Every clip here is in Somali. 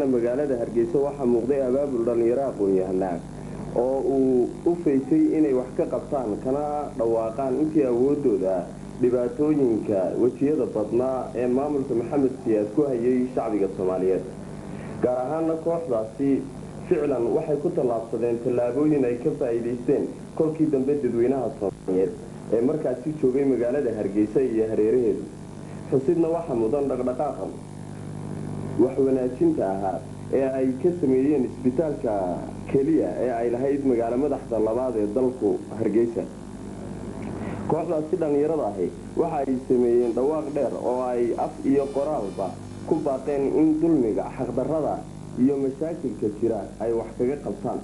dambeysana magaalada hargeysa waxaa muuqday abaabul dhallinyaro aqoon-yahanaa oo uu u faysay inay wax ka qabtaan kana dhawaaqaan intii awoodooda dhibaatooyinka wejiyada badnaa ee maamulka maxamed siyaad ku hayay shacbiga soomaaliyeed gaar ahaana kooxdaasi ficlan waxay ku tallaabsadeen tallaabooyin ay ka faa'iidaysteen kolkii dambe dadweynaha soomaaliyeed ee markaasi joogay magaalada hargeysa iyo hareeraheedu xusidna waxaa mudan dhaqdhaqaaqan wax wanaajinta ahaa ee ay ka sameeyeen isbitaalka keliya ee ay lahayd magaalo madaxda labaad ee dalku hargeysa kooxdaasi dhallinyarada ahi waxa ay sameeyeen dhawaaq dheer oo ay af iyo qoraalba ku baaqeen in dulmiga xaqdarrada iyo mashaakilka jira ay wax kaga qabtaan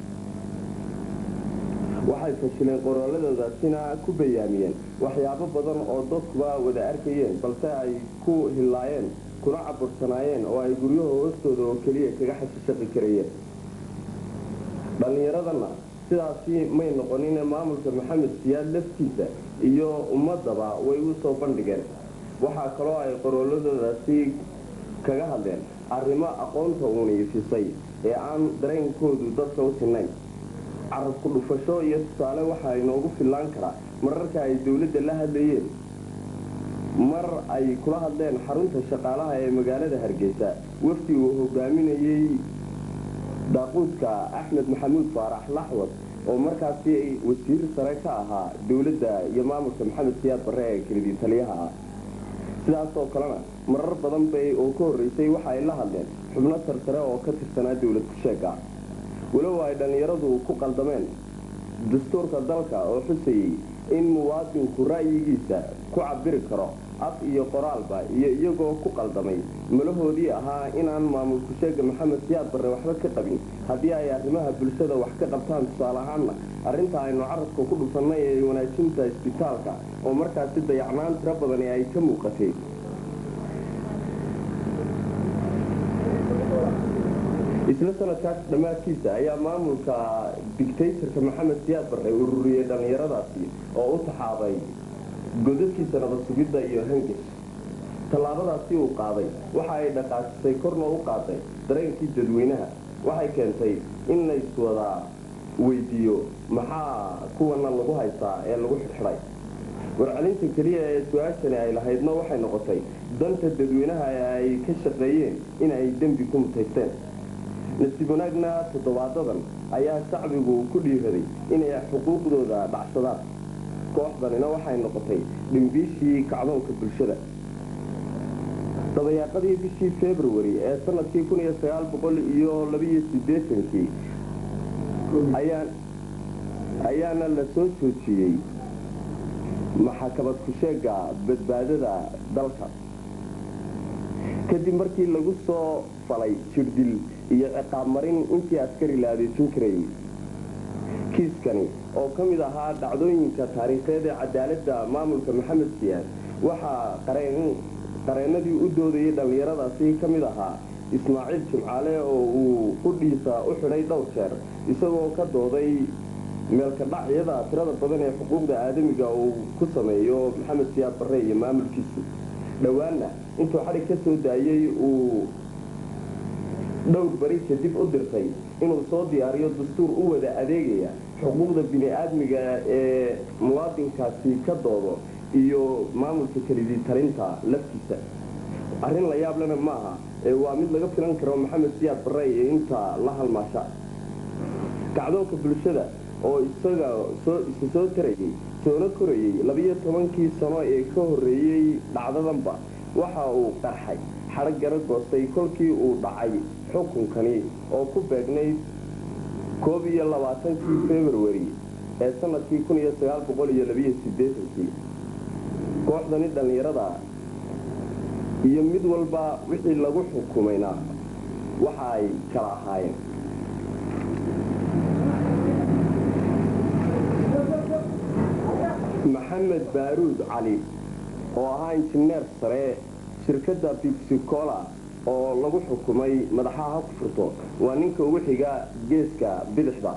waxay fashileen qoraaladoodaasina ku bayaamiyeen waxyaabo badan oo dadkuba wada arkayeen balse ay ku hillaayeen kuna cabursanaayeen oo ay guryaha hoostooda oo keliya kaga xashishaqi karayeen dhallinyaradana sidaasi may noqonin maamulka maxamed siyaad laftiisa iyo ummadaba way u soo bandhigeen waxaa kaloo ay qorooladoodaasi kaga hadleen arrimo aqoonta uuniifisay ee aan dareenkoodu dadka u sinnayn carabku dhufasho iyo tusaale waxaa inoogu fillaan karaa mararka ay dowladda la hadlayeen mar ay kula hadleen xarunta shaqaalaha ee magaalada hargeysa wafdi uu hogaaminayey daaquudka axmed maxamuud faarax laxwad oo markaasi wasiir sare ka ahaa dowladda iyo maamulka maxamed siyaad barre ee kelidii taliyaha ah sidaas oo kalena marar badan bay oo ka horreysay waxa ay la hadleen xubno sarsare oo ka tirsanaa dowlad kusheega walow ay dhallinyaradu ku qaldameen dastuurka dalka oo xusayey in muwaadinku ra'yigiisa ku cabiri karo af iyo qoraalba iyo iyagoo ku qaldamay malahoodii ahaa inaan maamulku sheega maxamed siyaad barre waxba ka qabin haddii ay arrimaha bulshada wax ka qabtaan tusaale ahaanna arrinta aynu carabka ku dhufannay ee wanaajinta isbitaalka oo markaasi dayacnaan tiro badani ay ka muuqatay isla sanadkaas dhammaadkiisa ayaa maamulka dictatorka maxamed siyaad barre ururiyey dhallinyaradaasi oo u taxaabay godadkiisa nabad sugidda iyo hangis tallaabadaasi uu qaaday waxa ay dhaqaajisay korna u qaaday dareenkii dadweynaha waxay keentay in layswada weydiiyo maxaa kuwana lagu haystaa ee lagu xidxidhay warcelinta keliya ee su-aashani ay lahaydna waxay noqotay danta dadweynaha ee ay ka shaqeeyeen in ay dembi ku mutaysteen nasiib wanaagna toddobaadadan ayaa shacbigu ku dhiiraday inay xuquuqdooda dhacsadaan kooxdanina waxay noqotay dhimbiishii kacdoonka bulshada dabayaaqadii bishii februari ee sanadkii kun iyo sagaal boqol iyo labiyo siddeetankii ayaana la soo joojiyey maxakamad kusheega badbaadada dalka kadib markii lagu soo falay jirdil iyo ciqaab marin intii askari la adeejin karayay kiiskani oo ka mid ahaa dhacdooyinka taariikheed ee cadaaladda maamulka maxamed siyaad waxaa qareennadii u doodayay dhallinyaradaasi ka mid ahaa ismaaciil jimcaale oo uu qudhiisa u xidhay dhowr jeer isagoo ka dooday meelka dhacyada tirada badan ee xuquuqda aadamiga uu ku sameeyo maxamed siyaad barre iyo maamulkiisu dhowaanna intuu xadhig ka soo daayey uu dhowr bari kadib u dirtay inuu soo diyaariyo dastuur u wada adeegaya xuquuqda bini-aadmiga ee muwaadinkaasi ka doodo iyo maamulka kelidii talinta laftiisa arrin la yaablena ma aha ee waa mid laga filan karo maxamed siyaad barre iyo inta la halmaasha kacdoonka bulshada oo isaga isa soo tarayay soona korayey labiyo tobankii sano ee ka horreeyey dhacdadanba waxa uu qarxay xadhag gara goostay kolkii uu dhacay xukunkani oo ku beegnayd koob iyo labaatankii februari ee sanadkii kun iyo sagaal boqol iyo labiyo siddeetankii kooxdani dhallinyarada iyo mid walba wixii lagu xukumayna waxa ay kala ahaayeen maxamed baaruud cali oo ahaa injineer sare shirkadda bibsicola oo lagu xukumay madaxaha ku furto waa ninka ugu xiga geeska bidixda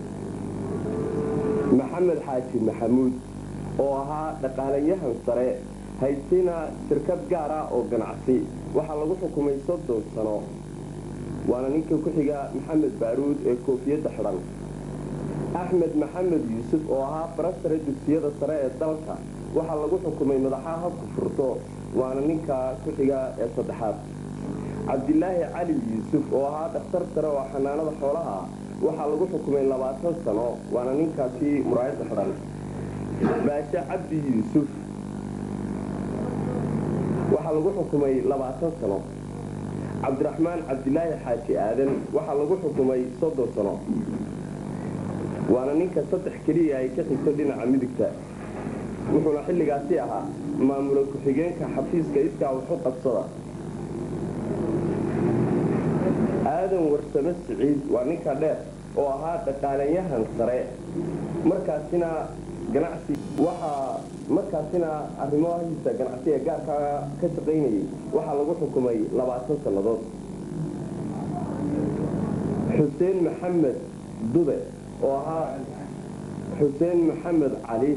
maxamed xaaji maxamuud oo ahaa dhaqaalayahan sare haystina shirkad gaar ah oo ganacsi waxaa lagu xukumay soddon sano waana ninka ku xiga maxamed baaruud ee koofiyadda xidhan axmed maxamed yuusuf oo ahaa barasare dugsiyada sare ee dalka waxaa lagu xukumay madaxaha habku furto waana ninka ku xiga ee saddexaad cabdilaahi cali yuusuf oo ahaa dhakhtar sare oo xanaanada xoolaha ah waxaa lagu xukumay labaatan sano waana ninkaasi muraayadda xidhan baashe cabdi yuusuf waxaa lagu xukumay labaatan sano cabdiraxmaan cabdilaahi xaaji aadan waxaa lagu xukumay soddon sano waana ninka saddex keliya ay ka xigto dhinaca midigta wuxuuna xilligaasi ahaa maamula ku-xigeenka xafiiska iskaa waxu qabsada aadan warsame siciid waa ninka dheer oo ahaa dhaqaalayahan sare markaasina ganacsi waxaa markaasina arrimahiisa ganacsiga gaarka ka shaqaynayay waxaa lagu xukumay labaatan sannadood xuseen maxamed dube oo ahaa xuseen maxamed cali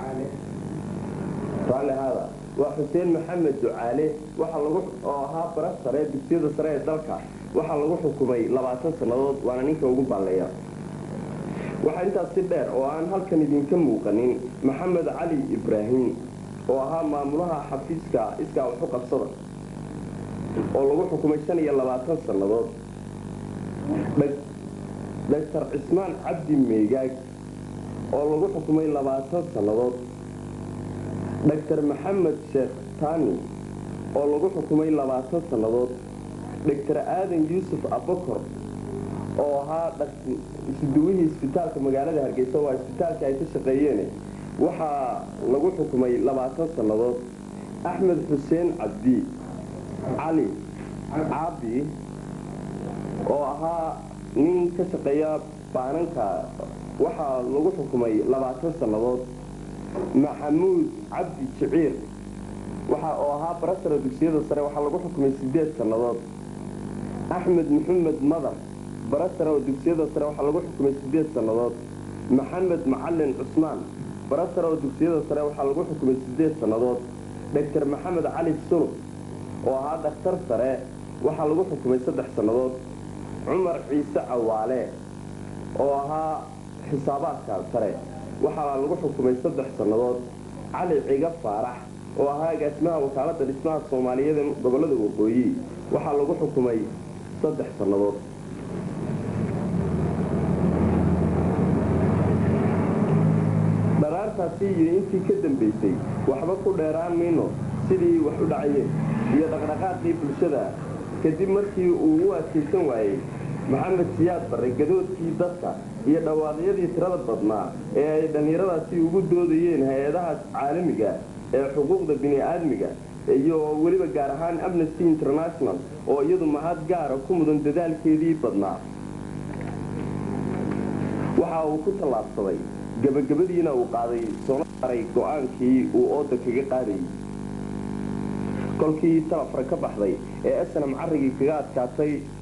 haada waa xuseen maxamed ducaale waxaa lagu oo ahaa bara sare dugsiyada sare ee dalka waxaa lagu xukumay labaatan sannadood waana ninka ugu baalleeya waxaa intaas si dheer oo aan halkan idinka muuqanin maxamed cali ibraahim oo ahaa maamulaha xafiiska iskaa waxu qabsada oo lagu xukumay shan iyo labaatan sannadood dhaktar cismaan cabdi meegaag oo lagu xukumay labaatan sannadood dhaktar maxamed sheekh taani oo lagu xukumay labaatan sannadood dhaktar aadan yuusuf abakor oo ahaa isuduwihii isbitaalka magaalada hargeysa waa isbitaalka ay ka shaqeeyeen waxaa lagu xukumay labaatan sannadood axmed xuseen cabdi cali caabi oo ahaa nin ka shaqeeya baananka waxaa lagu xukumay labaatan sannadood maxamuud cabdi jiciir waxa oo ahaa barasara dugsiyada sare waxaa lagu xukumay sideed sannadood axmed maxamed madar barasare oo dugsiyada sare waxaa lagu xukumay sideed sannadood maxamed macalin cusmaan barasare oo dugsiyada sare waxaa lagu xukumay sideed sannadood dhaktar maxamed cali sulub oo ahaa dhakhtar sare waxaa lagu xukumay saddex sannadood cumar ciise cawaale oo ahaa xisaabaadka sare waxaa lagu xukumay saddex sannadood cali ciga faarax oo ahaa agaasimaha wakaaladda dhismaha soomaaliyeed ee gobollada waqooyi waxaa lagu xukumay saddex sannadood dharaartaasi iyo intii ka dambaysay waxba ku dheeraan mayno sidii wax u dhacayeen iyo dhaqdhaqaaqii bulshada kadib markii uu u adkaysan waayey maxamed siyaad barre gadoodkii dadka iyo dhawaaqyadii tirada badnaa ee ay dhallinyaradaasi ugu doodayeen hay-adaha caalamiga ee xuquuqda bini-aadmiga iyo weliba gaar ahaan amnesty international oo iyadu mahad gaara ku mudan dadaalkeedii badnaa waxa uu ku tallaabsaday gabagabadiina uu qaaday soona saaray go-aankii uu ooda kaga qaadayay kolkii talafra ka baxday ee snam carrigii kaga adkaatay